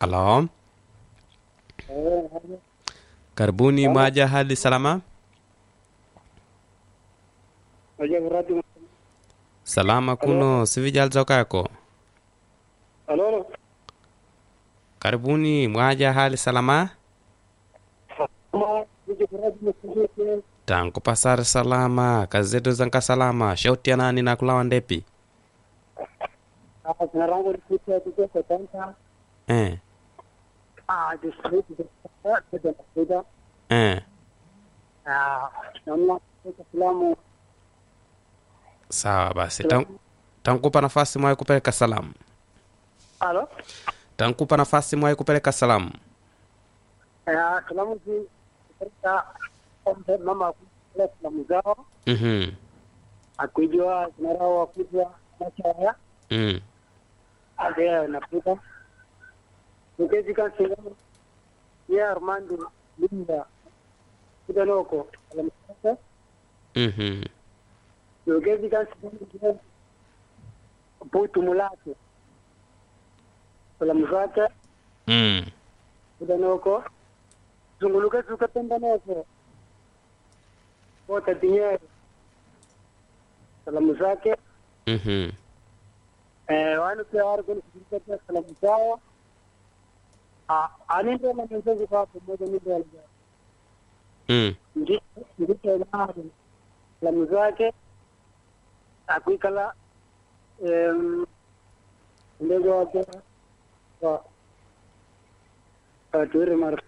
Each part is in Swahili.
Halo, karibuni mwaja hali salama? Salama kuno sivijal kako. Halo, Karibuni mwaja hali salama? Tangu pasar salama, kazi zetu zanka salama, shauti ya nani na kulawa ndepi? jina langu ni Peter Kikese Tanta. Eh, Ah, district ya Tata eh, Ah, naomba kutoka filamu sawa basi. Tan- Tankupa nafasi mwai kupeleka salamu. Halo. Tankupa nafasi mwai kupeleka salamu. Ah, filamu zi katika ombe mama kule filamu zao Mhm. akijua jina lao akijua macha ya Mm. ade napita. Nikezi kan filamu ya Armando Linda Kidanoko alamsasa Mhm. Nikezi kan filamu Putu Mulatu filamu zake Mm. Kidanoko zunguluka zuka pendanoko Bota Dinheiro salamu zake Mhm. eh, wanu pia wari kuni kushirikia salamu zao Ah, aninde na mwenzeji kwa pamoja ninde alijaa Mm. ndicho nari salamu zake akuikala em, ndege wake wa watuiri mara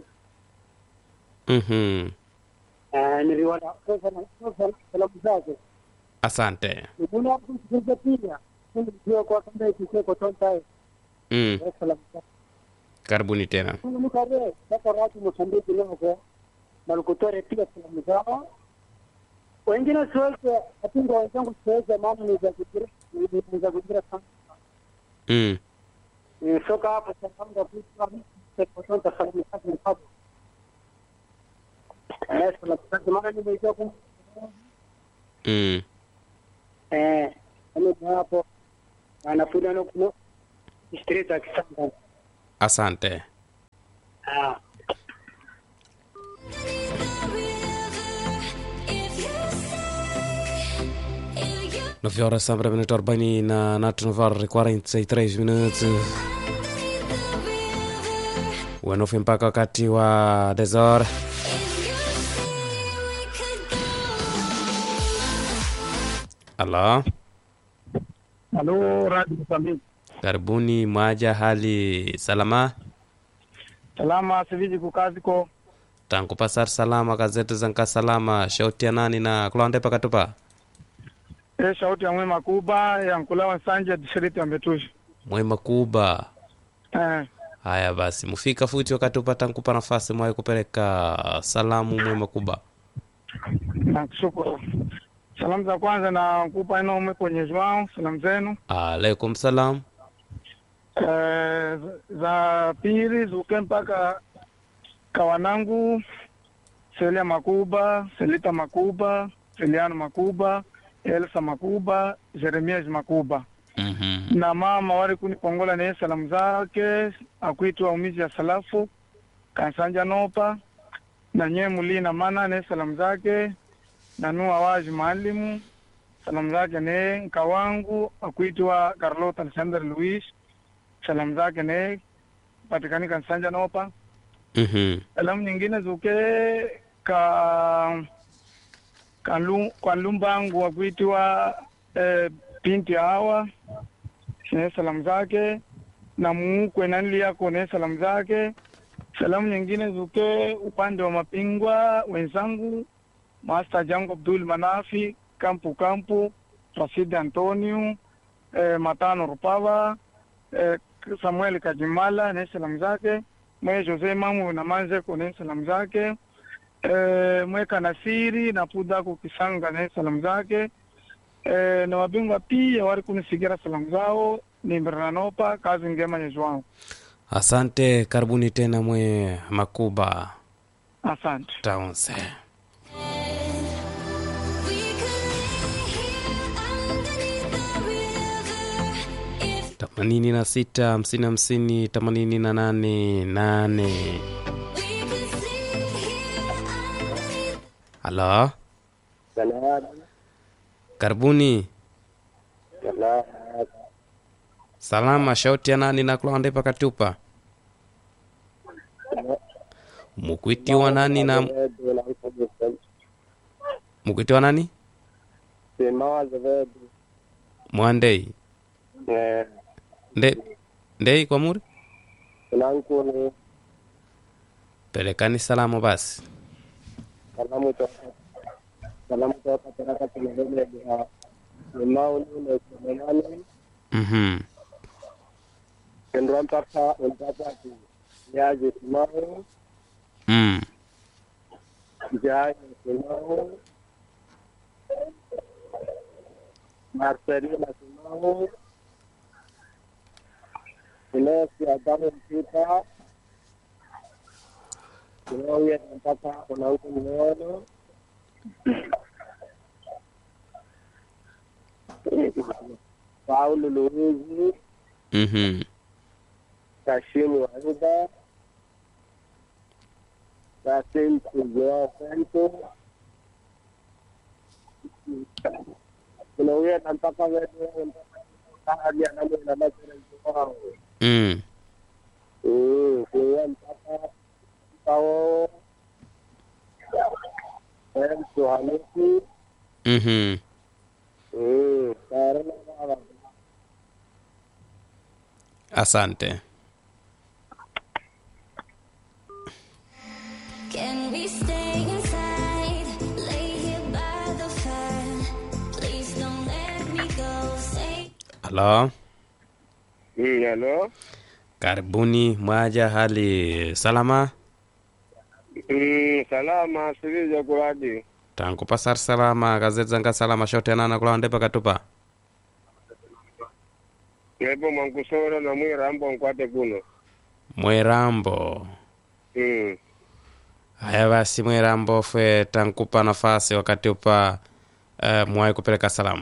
Mhm. Eh, niliona sasa sasa salamu zake Asante. Nibuna kusikiza pia ndio kwa kamba ikiseko tonta Mm. salamu zake Karibuni tena. ni kare sasa watu Mozambiki leo kwa malikutore pia salamu zao wengine siweze atinga wenzangu siweze maana ni za kujira ni za kujira sana Mm. Eh, soka hapo salamu za kusikiza tonta salamu zake ni hapo eh salamu zake maana nimejua kum Mm. eh ni hapo anafuda no no street akisanga Asante. ah Nove horas sambra minuto arobaini na natu novar 43 minutos wenofi mpaka wakati wa desor alo Halo, Radio Mozambiki. karibuni mwaja hali salama Salama siviji kukaziko. tangu pasar salama gazeti zanka salama shauti ya nani na kulonde pakatupa E shauti ya mwema kuba ya nkulawa sanje distriti ya Mbetushi. mwema kuba Eh, haya basi mufika futi wakati upata nkupa nafasi mwai kupeleka salamu mwema kuba nakushukuru. Salamu za kwanza na kupa ino ume kwenye Joao, salamu zenu. alaikum salam Eh, za pili zuke mpaka kawanangu Selia Makuba, Selita Makuba, Seliano Makuba, Elsa Makuba, Jeremias Makuba. Mhm. na mama wali kunipongola naye salamu zake akuitwa umizi ya salafu kansanja nopa na nye mulina mana naye salamu zake na nua waji maalimu salamu zake naye nka wangu akuitwa Carlota Alexander Luis salamu zake naye patikani kansanja nopa Mhm. salamu nyingine zuke ka kalu, kwa lumbangu wakuitiwa eh, pinti hawa ne salamu zake na muukwe nanli yako ne salamu zake salamu nyingine zuke upande wa mapingwa wenzangu Master Jango Abdul Manafi kampu kampu Rashid Antonio eh, Matano Rupava eh, Samuel Kajimala ne salamu zake mwe Jose Mamu na Manzeko ne salamu zake eh, mwe Kanasiri na Pudako Kisanga ne salamu zake eh, na wabingwa pia wali kunisigira salamu zao ni Mbrananopa kazi ngema nyezwangu asante karibuni tena mwe makuba asante taunse themanini na sita hamsini hamsini themanini na nane nane halo Salamu. karibuni Salamu. salama shauti ya nani nakulonde pakatupa mukwitiwa nani na mukwitiwa nani Simao Azevedo. mwandei Eh, nde ndei kwa muri Tunankuni pelekani salamu basi salamu toka salamu toka Taraka Televele ya Simao Nune Selemani mhm Kendra mpaka mpaka ati Yaje Simao mm. Jaye Simao Marcelina Simao Inesi Adamu Mpita Simao mpaka Unauku Mwono Paulo Luizi mhm Kashimu Aida Kasim Joao Santo kuna huyo mpaka wewe hadi anamwona masere wao mm. mm kwa mpaka kao em Hamisi mhm mm karena baba asante Can we stay inside? Lay here by the fire. Please don't let me go. Stay. halo mm hello karibuni mwaja hali salama mm salama sivije kuradi tangu pasar salama gazeti salama shote anana kulonde pakatupa Nepo mwankusora na mwirambo nkwate kuno mwerambo mm haya basi mwerambo fwe tankupa nafasi wakati upa uh, mwai kupeleka salamu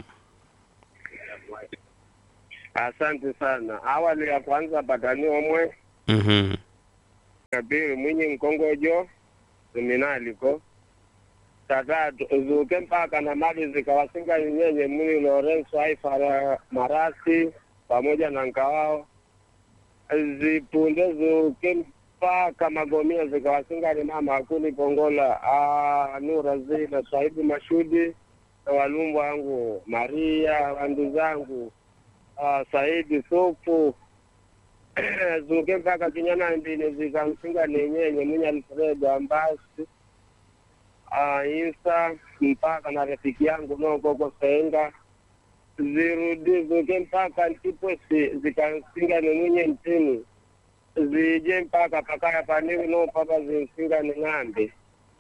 Asante sana. Awali ya kwanza patani omwe mhm ya pili mwinyi mkongojo seminaliko tatatu zuke mpaka na mali zikawasinga nyenye mwili Lorenzo Aifara Marasi pamoja na nkawao zipunde zuke mpaka Magomia zikawasinga ni mama akuni Pongola ah, Nura Zina Sahibu Mashudi na walumbu wangu Maria wandu zangu ah, Saidi Sufu zuke mpaka kinyana mbili zikamsinga nenyenye mwenye Alfred Ambasi uh, Insa mpaka na rafiki yangu nokoko Senga zirudi zuke mpaka Ntiposi zikamsinga ni mwenye ntini zije mpaka pakaya paniwi no papa zimsinga ni ng'ambe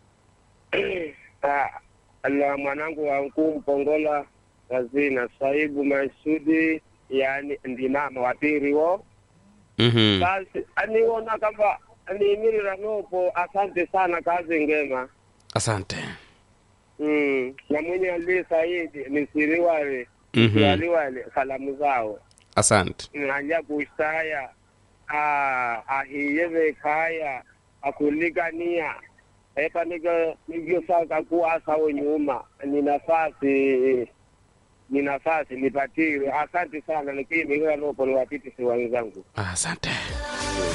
Ah, la mwanangu wangu mpongola kazina Saibu Masudi yani ndi mama wapiri wo mhm basi aniona kama niimirira nopo asante sana kazi ngema asante mm. na mwenye ali saidi nisiriwale mhm waliwale salamu zao asante nanja kusaya ah, ahiyeve kaya akuligania epa niga nigyosaka kuasawo nyuma ni nafasi ni nafasi nipatire asante sana nikiimirira nopo niwapitisi wenzangu asante